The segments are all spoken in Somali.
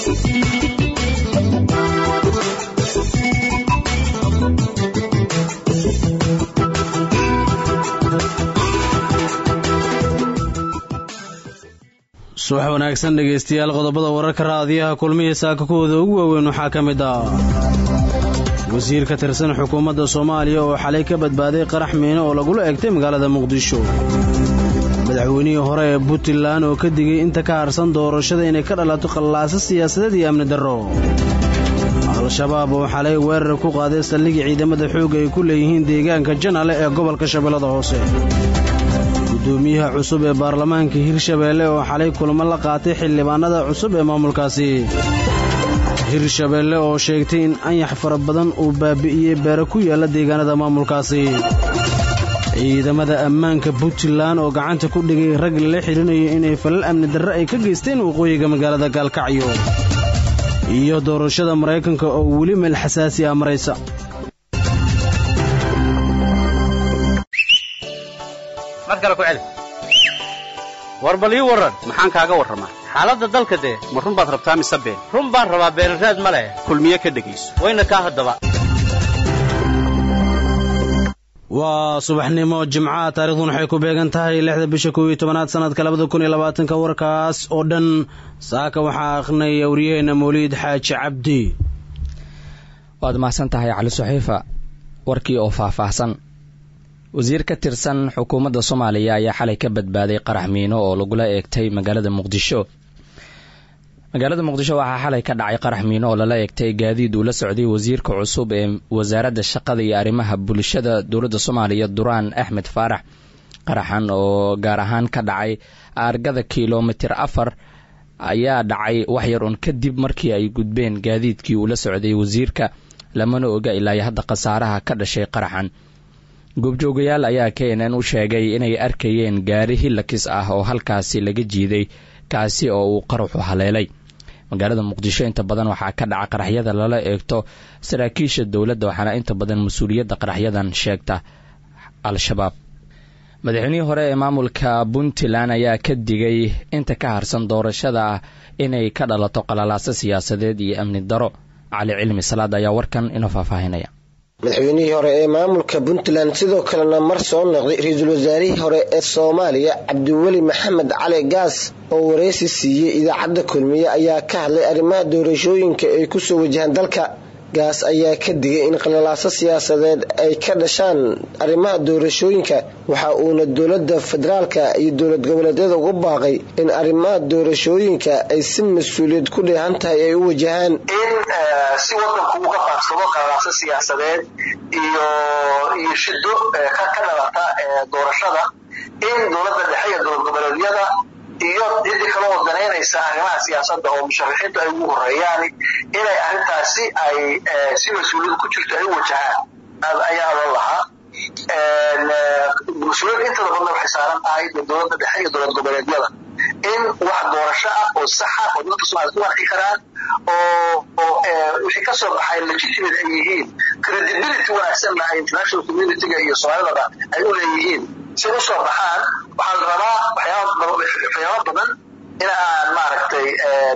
subax wanaagsan dhegaystayaal qodobada wararka raadiyaha kulmihii saaka kuwooda ugu waaweyn waxaa ka mid ah wasiir ka tirsan xukuumadda soomaaliya oo xalay ka badbaaday qarax miino oo lagula egtay magaalada muqdisho madaxweynihii hore ee puntland oo ka digay inta ka harsan doorashada inay ka dhalato khallaaso siyaasadeed iyo amni darro al-shabaab oo xalay weerar ku qaaday saldhigii ciidamada xoogga ay ku leeyihiin deegaanka janale ee gobolka shabeellada hoose gudoomiyaha cusub ee baarlamaanka hirshabeelle oo xalay kulmo la qaatay xildhibaanada cusub ee maamulkaasi hirshabeelle oo sheegtay in anyax fara badan uu baabi'iyey beero ku yaalla deegaanada maamulkaasi ciidamada ammaanka puntland oo gacanta ku dhigay rag lala xidhinayo inay falal amni darre ay ka geysteen waqooyiga magaalada gaalkacyo iyo doorashada maraykanka oo weli meel xasaasi ah maraysa war bal ii warran maxaan kaaga warramaa xaaladda dalka dee ma run baad rabtaa mise been run baan rabaa beenraad ma leh kulmiye ka dhegayso wayna kaa haddaba waa subaxnimo jimcaha taarikhduun waxay ku beegan tahay lixda bisha kow iyo tobanaad sanadka labada kun iyo labaatanka warkaas oo dhan saaka waxaa akhnaya waryaheena mawliid xaaji cabdi waad mahadsan tahay cali saxiifa warkii oo faahfaahsan wasiir ka tirsan xukuumadda soomaaliya ayaa xalay ka badbaaday qarax miino oo lagula eegtay magaalada muqdisho magaalada muqdisho waxaa xalay ka dhacay qarax miino oo lala eegtay gaadiid uu la socday wasiirka cusub ee wasaaradda shaqada iyo arrimaha bulshada dowladda soomaaliya duraan axmed faarax qaraxan oo gaar ahaan ka dhacay aargada kilomitir afar ayaa dhacay waxyar un kadib markii ay gudbeen gaadiidkii uu la socday wasiirka lamana oga ilaa hadda khasaaraha ka dhashay qaraxan goobjoogayaal ayaa k n n u sheegay inay arkayeen gaari hilakis ah oo halkaasi laga jiiday kaasi oo uu qaraxu haleelay magaalada muqdisho inta badan waxaa ka dhaca qaraxyada lala eegto saraakiisha dowladda waxaana inta badan mas-uuliyadda qaraxyadan sheegta al-shabaab madaxweynihii hore ee maamulka puntland ayaa ka digay inta ka harsan doorashada inay ka dhalato qalalaaso siyaasadeed iyo amni daro cali cilmi salaad ayaa warkan inoo faahfaahinaya madaxweynihii hore ee maamulka puntland sidoo kalena mar soo noqday ra-iisul wasaarihii hore ee soomaaliya cabdiweli maxamed cali gaas oo wareysi siiyey idaacadda kulmiye ayaa ka hadlay arrimaha doorashooyinka ay kusoo wajahaan dalka gaas ayaa ka digay in qalalaaso siyaasadeed ay ka dhashaan arrimaha doorashooyinka waxa uuna dowladda federaalka iyo dowlad goboleedyada uga baaqay in arrimaha doorashooyinka ay si mas-uuliyad ku dheehan tahay ay u wajahaan si wadanku uga faarsado qalalaaso siyaasadeed iyo iyo shido ka dhalata doorashada in dowladda dhexe iyo dowlad goboleedyada iyo cidii kale oo danaynaysa arrimaha siyaasadda oo musharaxiintu ay ugu horeeyaan inay arrintaasi ay si mas-uuliyad ku jirto ay u wajahaan ayaa loo lahaa mas-uuliyadda intada badna waxay saaran tahay dowladda dhexe iyo dowlad goboleedyada in wax doorasho ah oo saxa oo dadka soomaaliyed ku arki karaan oo oo wixii kasoo baxay legitimate ay yihiin credibility wanaagsanna ay international communityga iyo soomaalidaba ay u leeyihiin si u soo baxaan waxaa la rabaa waxyaaba badan in aan maaragtay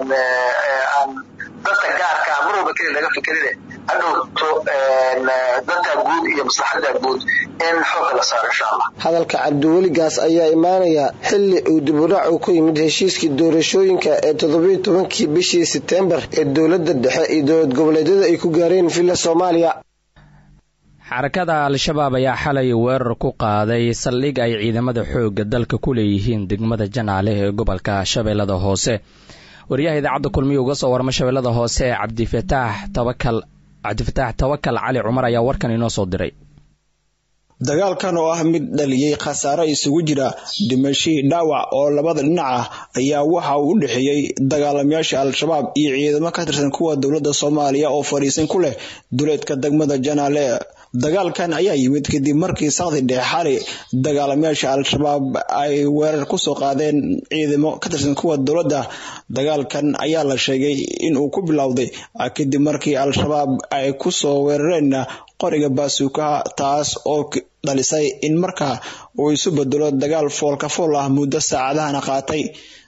aan dadka gaarka mar walba keli laga fikerine hadhowto dadka guud iyo maslaxadda guud in xoogga la saaro insha allah hadalka cabdiweligaas ayaa imaanaya xili uu dibudhac uu ku yimid heshiiskii doorashooyinka ee toddobiyo tobankii bishii sebtembar ee dowladda dhexe iyo dowlad goboleedyada ay ku gaareen villa soomaaliya xarakada al-shabaab ayaa xalay weerar ku qaaday saldhig ay ciidamada xoogga dalka ku leeyihiin degmada janaale ee gobolka shabeellada hoose wariyaha idaacadda kulmiya uga soo warma shabeellada hoose ee cabdifataax tawakal cabdifataax tawakal cali cumar ayaa warkan inoo soo diray dagaalkan oo ah mid dhaliyey khasaare isugu jira dhimashii dhaawac oo labada dhinac ah ayaa waxa uu u dhexeeyey dagaalamayaasha al-shabaab iyo ciidamo ka tirsan kuwa dowladda soomaaliya oo fadhiisan ku leh duleedka degmada janaale dagaalkan ayaa yimid kadib markii sakdi dhexe xali dagaalamayaasha al-shabaab ay weerar kusoo qaadeen ciidamo ka tirsan kuwa dowladda dagaalkan ayaa la sheegay inuu ku bilowday kadib markii al-shabaab ay kusoo weerareen qoriga baasuukaha taas oo dhalisay in markaa uu isu bedelo dagaal foolka fool ah muddo saacadahana qaatay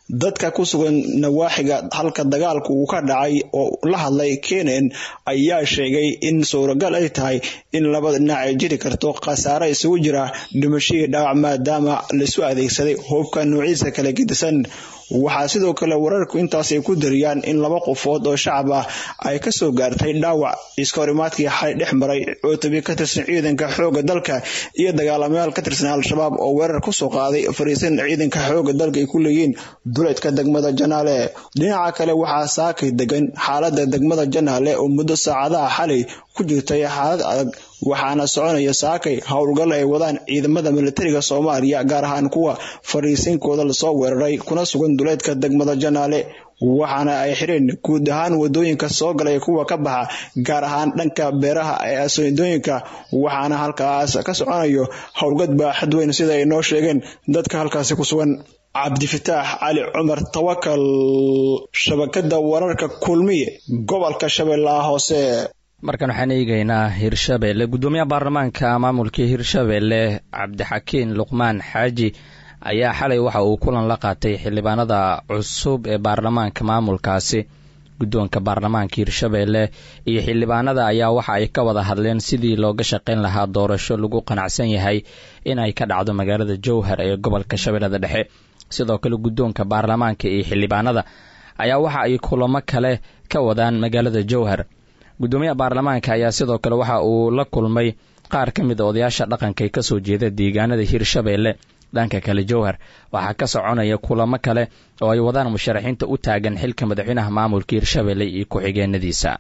dadka ku sugan nawaaxiga halka dagaalku uu ka dhacay oo la hadlay kenen ayaa sheegay in suuragal ay tahay in labada dhinac ay jiri karto khasaare isugu jira dhimashihii dhaawac maadaama laisu adeegsaday hubka nuuciisa kala gedisan waxaa sidoo kale wararku intaas ay ku dariyaan in laba qofood oo shacab ah ay kasoo gaartay dhaawac iska horimaadkii xalay dhex maray cootobi ka tirsan ciidanka xooga dalka iyo dagaalamayaal ka tirsan al-shabaab oo weerar kusoo qaaday fariisan ciidanka xooga dalka ay ku leeyihiin duleedka degmada janaale dhinaca kale waxaa saakay degan xaalada degmada janaale oo muddo saacadaha xalay ku jirtay xaalad adag waxaana soconaya saakay howlgal ay wadaan ciidamada militariga soomaaliya gaar ahaan kuwa fariisinkooda lasoo weeraray kuna sugan duleedka degmada janaale waxaana ay xireen guud ahaan wadooyinka soo galay kuwa ka baxa gaar ahaan dhanka beeraha ee asoodooyinka waxaana halkaas ka soconayo howlgad baaxad weyn sida ay noo sheegeen dadka halkaasi ku sugan cabdifataax cali cumar tawakal shabakada wararka kulmiye gobolka shabeellaha hoose markan waxaan eegaynaa hirshabeelle guddoomiyaha baarlamaanka maamulkii hirshabeelle cabdixakiin luqmaan xaaji ayaa xalay waxa uu kulan la qaatay xildhibaanada cusub ee baarlamaanka maamulkaasi guddoonka baarlamaanka hirshabeelle iyo xildhibaanada ayaa waxa ay ka wada hadleen sidii looga shaqayn lahaa doorasho lagu qanacsan yahay in ay ka dhacdo magaalada jowhar ee gobolka shabeellada dhexe sidoo kale guddoonka baarlamaanka iyo xildhibaanada ayaa waxa ay kulamo kale ka wadaan magaalada jowhar guddoomiyaha baarlamaanka ayaa sidoo kale waxa uu la kulmay qaar ka mid a odayaasha dhaqanka ee kasoo jeeda deegaanada hirshabeelle dhanka kale jowhar waxaa ka soconaya kulamo kale oo ay wadaan musharaxiinta u taagan xilka madaxweynaha maamulka hirshabeelle iyo ku-xigeenadiisa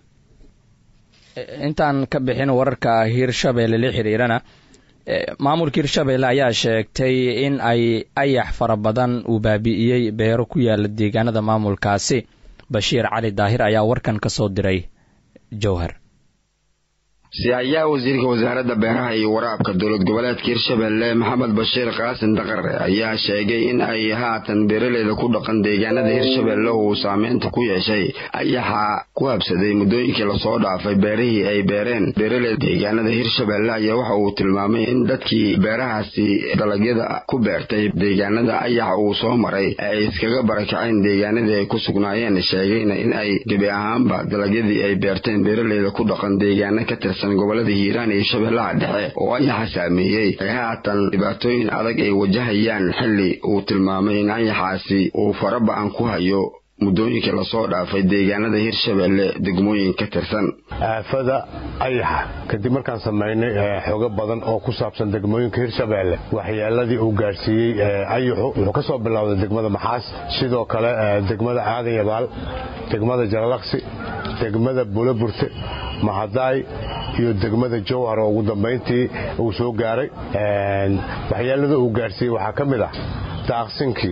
intaan ka bixin wararka hirshabeelle la xiriirana maamulka hirshabeelle ayaa sheegtay in ay ayax fara badan uu baabi'iyey beero ku yaala deegaanada maamulkaasi bashiir cali daahir ayaa warkan ka soo diray jowhar si-aayaha wasiirka wasaaradda beeraha iyo waraabka dowlad goboleedka hirshabeelle maxamed bashiir qaasin daqare ayaa sheegay in ay haatan beeraleyda ku dhaqan deegaanada hirshabeelle uu saameynta ku yeeshay ayaxa ku habsaday muddooyinkii lasoo dhaafay beerihii ay beereen beeraleyda deegaanada hirshabeelle ayaa waxa uu tilmaamay in dadkii beerahaasi dalagyada ku beertay deegaanada ayaxa uu soo maray ay iskaga barakaceen deegaanadii ay ku sugnaayeen sheegayna in ay gebi ahaanba dalagyadii ay beerteen beeraleyda ku dhaqan deegaana ka tirsan gobolada hiiraan iyo shabeellaha dhexe oo ayaxa saameeyey ay haatan dhibaatooyin adag ay wajahayaan xilli uu tilmaamay in ayaxaasi uu faraba-an ku hayo muddooyinkii lasoo dhaafay deegaanada hirshabeelle degmooyin ka tirsan aafada ayaxa kadib markaan samaynay xoogo badan oo ku saabsan degmooyinka hirshabeelle waxyeeladii uu gaadhsiiyey ayaxu wuxuu ka soo bilowday degmada maxaas sidoo kale degmada aadan yabaal degmada jalalaqsi degmada buulaburte mahadaay iyo degmada jowhar oo ugu dambayntii uu soo gaaray waxyeelada uu gaadhsiiyey waxaa ka mid ah daaqsinkii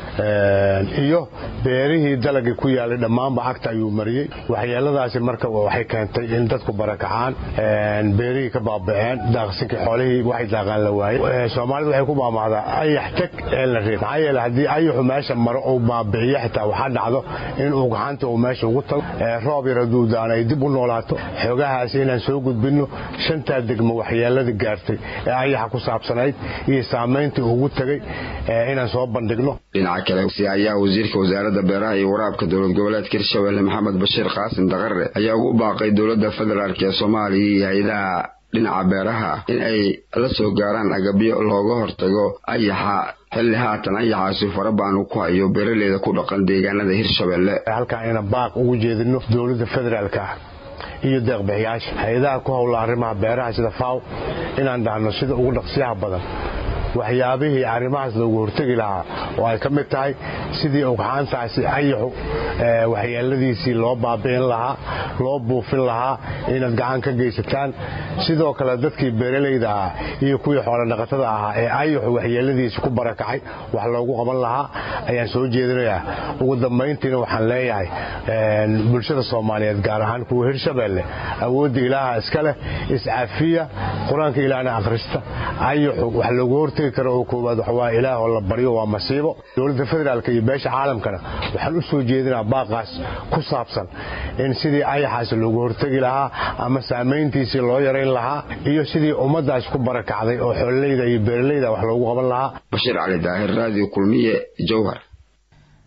iyo beerihii dalagii ku yaalay dhammaanba cagta ayuu mariyey waxyeeladaasi marka waxay keentay in dadku barakacaan beerihii ka baaba'een daaqsinkii xoolihii waxay daaqaan la waayey soomaalidu waxay ku maamahdaa ayax teg ee la reeb maxaa yeele haddii ayaxu meesha maro uu baabi'iyo xitaa waxaa dhacdo in uu gacanta uu meesha ugu tago roob yar hadduu daana ay dib u noolaato xoogahaasi inaan soo gudbinno shantaa degmo waxyeeladii gaartay ee ayaxa ku saabsanayd iyo saamayntii ugu tegey inaan soo bandhigno kale si-aayaha wasiirka wasaaradda beeraha iyo waraabka dowlad goboleedka hirshabeelle maxamed bashiir qaasim daqare ayaa ugu baaqay dowladda federaalk ee soomaaliya iyo hay-adaha dhinaca beeraha in ay la soo gaaraan agabyo looga hortago ayaxa xilli haatan ayaxaasi farabaan uu ku hayo beeraleyda ku dhaqan deegaanada hirshabeelle halkaan inaan baaq ugu jeedino dowladda federaalka ah iyo deeqbixiyaasha hay-adaha ku howla arrimaha beeraha sida faw inaan dhahno sida ugu dhaqsiyaha badan waxyaabihii arrimahaas loogu hortegi lahaa oo ay ka mid tahay sidii ugxaantaasi ayaxu waxyeeladiisii loo baabi'in lahaa loo buufin lahaa inaad gacan ka geysataan sidoo kale dadkii beeralayda ahaa iyo kuwii xoolodhaqatada ahaa ee ayaxu waxyeeladiisi ku barakacay wax loogu qaban lahaa ayaan soo jeedinayaa ugu dambayntiina waxaan leeyahay bulshada soomaaliyeed gaar ahaan kuwa hirshabeelle awoodda ilaaha iska leh iscafiya qur-aanka ilaahna akhrista ayaxu wax loogu hortegi karo oo koowaad waxawaa ilaahoo la baryo waa masiibo dowladda federaalka iyo beesha caalamkana waxaan u soo jeedinaa baaqaas ku saabsan in sidii ayaxaasi loogu hortegi lahaa ama saamayntiisii loo yarayn lahaa iyo sidii ummaddaas ku barakacday oo xoololeyda iyo beeralayda wax loogu qaban lahaa bashiir cali daahir raadiyo kulmiye jowhar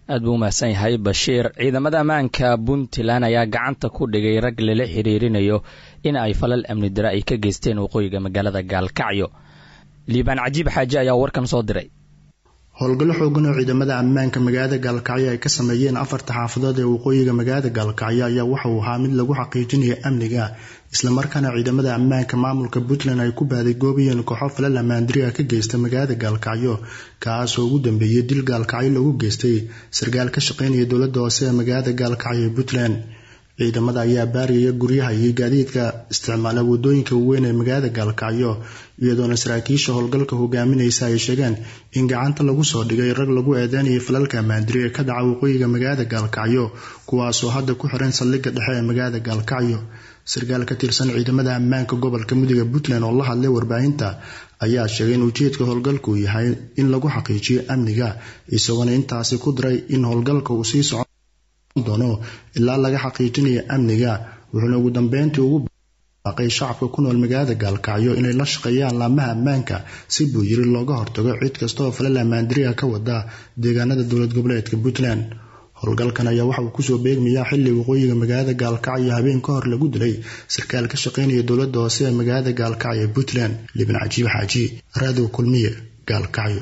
aad buu u mahadsan yahay bashiir ciidamada ammaanka puntland ayaa gacanta ku dhigay rag lala xiriirinayo in ay falal amni dare ay ka geysteen waqooyiga magaalada gaalkacyo liibaan cajiib xaaji ayaa warkan soo diray howlgallo xoogan oo ciidamada ammaanka magaalada gaalkacyo ay ka sameeyeen afarta xaafadood ee waqooyiga magaalada gaalkacyo ayaa waxa uu ahaa mid lagu xaqiijinaya amniga islamarkaana ciidamada ammaanka maamulka puntland ay ku baadigoobayeen kooxo falal amaandiriga ka geysta magaalada gaalkacyo kaasoo ugu dambeeyey dil gaalkacyo lagu geystay sarkaal ka shaqeynaya dowladda hoose ee magaalada gaalkacyo ee puntland ciidamada ayaa baariyaya guryaha iyo gaadiidka isticmaala wadooyinka waaweyn ee magaalada gaalkacyo iyadoona saraakiisha howlgalka hogaaminaysa ay sheegeen in gacanta lagu soo dhigay rag lagu eedeynaya falalka amaandiri ee ka dhaca waqooyiga magaalada gaalkacyo kuwaasoo hadda ku xiran saldhigga dhexe ee magaalada gaalkacyo sarkaal ka tirsan ciidamada ammaanka gobolka mudiga puntland oo la hadlay warbaahinta ayaa sheegay in ujeedka howlgalku yahay in lagu xaqiijiyo amniga isagoona intaasi ku diray in howlgalka uu sii socon doono ilaa laga xaqiijinayo amniga wuxuuna ugu dambeyntii ugu baaqay shacabka ku nool magaalada gaalkacyo inay la shaqeeyaan laamaha ammaanka si buu yiri looga hortago cid kasta oo falal amaandiriga ka wada deegaanada dowlad goboleedka puntland howlgalkan ayaa waxa uu kusoo beegmayaa xilli waqooyiga magaalada gaalkacyo habeen ka hor lagu dilay sarkaal ka shaqeynaya dowladda hoose ee magaalada gaalkacyo ee puntland liban cajiib xaaji raadiw kulmiye gaalkacyo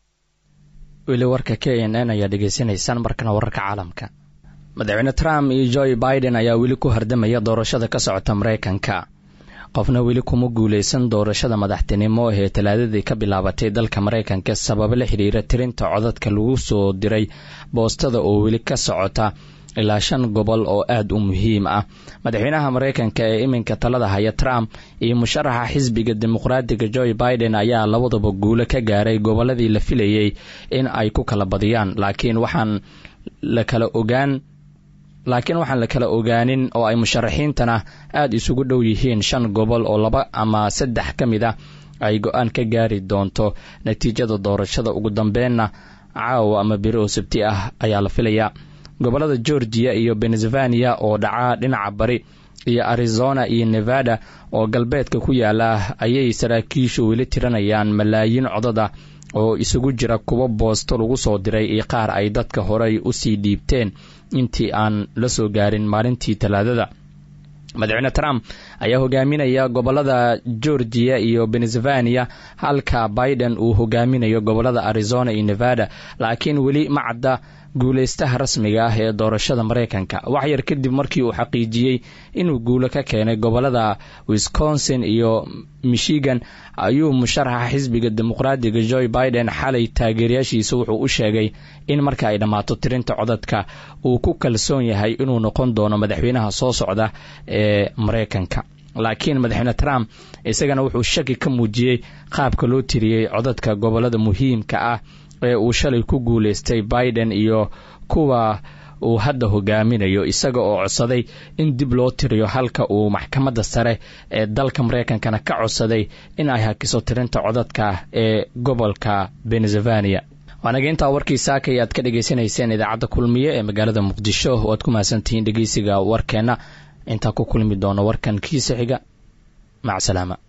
weli warka k n n ayaa dhegaysanaysaan markana wararka caalamka madaxweyne trump iyo joe biden ayaa weli ku hardamaya doorashada ka socota maraykanka qofna weli kuma guuleysan doorashada madaxtinimo ee talaadadii ka bilaabatay dalka maraykanka sababo la xidhiira tirinta codadka lagu soo diray boostada oo weli ka socota ilaa shan gobol oo aad u muhiim ah madaxweynaha maraykanka ee iminka talada haya trump iyo musharaxa xisbiga dimuqraadiga joe biden ayaa labadaba guulo ka gaaray goboladii la filayay in ay ku kala badiyaan laakiin waxaan la kala ogaan laakiin waxaan la kala ogaanin oo ay musharaxiintana aada isugu dhow yihiin shan gobol oo laba ama saddex ka mid ah ay go-aan ka gaari doonto natiijada doorashada ugu dambeenna caawa ama beri oo sabti ah ayaa la filayaa gobolada georgiya iyo pennsylvania oo dhaca dhinaca bari iyo arizona iyo nevada oo galbeedka ku yaala ayay saraakiishu weli tiranayaan malaayiin codada oo isugu jira kuwo boosto lagu soo diray iyo qaar ay dadka horey usii dhiibteen intii aan la soo gaarin maalintii talaadada madaxweyne trump ayaa hogaaminaya gobolada georgiya iyo pennsylvania halka biden uu hogaaminayo gobolada arizona iyo nevada laakiin weli ma cadda guuleystaha rasmiga ah ee doorashada maraykanka wax yar kadib markii uu xaqiijiyey inuu guulo ka keenay gobolada wisconsin iyo michigan ayuu musharaxa xisbiga dimuqraadiga joe biden xalay taageerayaashiisa wuxuu u sheegay in marka ay dhammaato tirinta codadka uu ku kalsoon yahay inuu noqon doono madaxweynaha soo socda ee maraykanka laakiin madaxweyne trump isagana wuxuu shaki ka muujiyey qaabka loo tiriyey codadka gobolada muhiimka ah ee uu shalay ku guuleystay biden iyo kuwa uu hadda hogaaminayo isaga oo codsaday in dib loo tiriyo halka uu maxkamadda sare ee dalka maraykankana ka codsaday in ay hakiso tirinta codadka ee gobolka pennsylvania waanaga intaa warkii saaka aad ka dhegaysanayseen idaacadda kulmiye ee magaalada muqdisho oo aad ku mahadsantihiin dhegeysiga warkeenna intaa ku kulmi doono warkan kiisa xiga macsalaama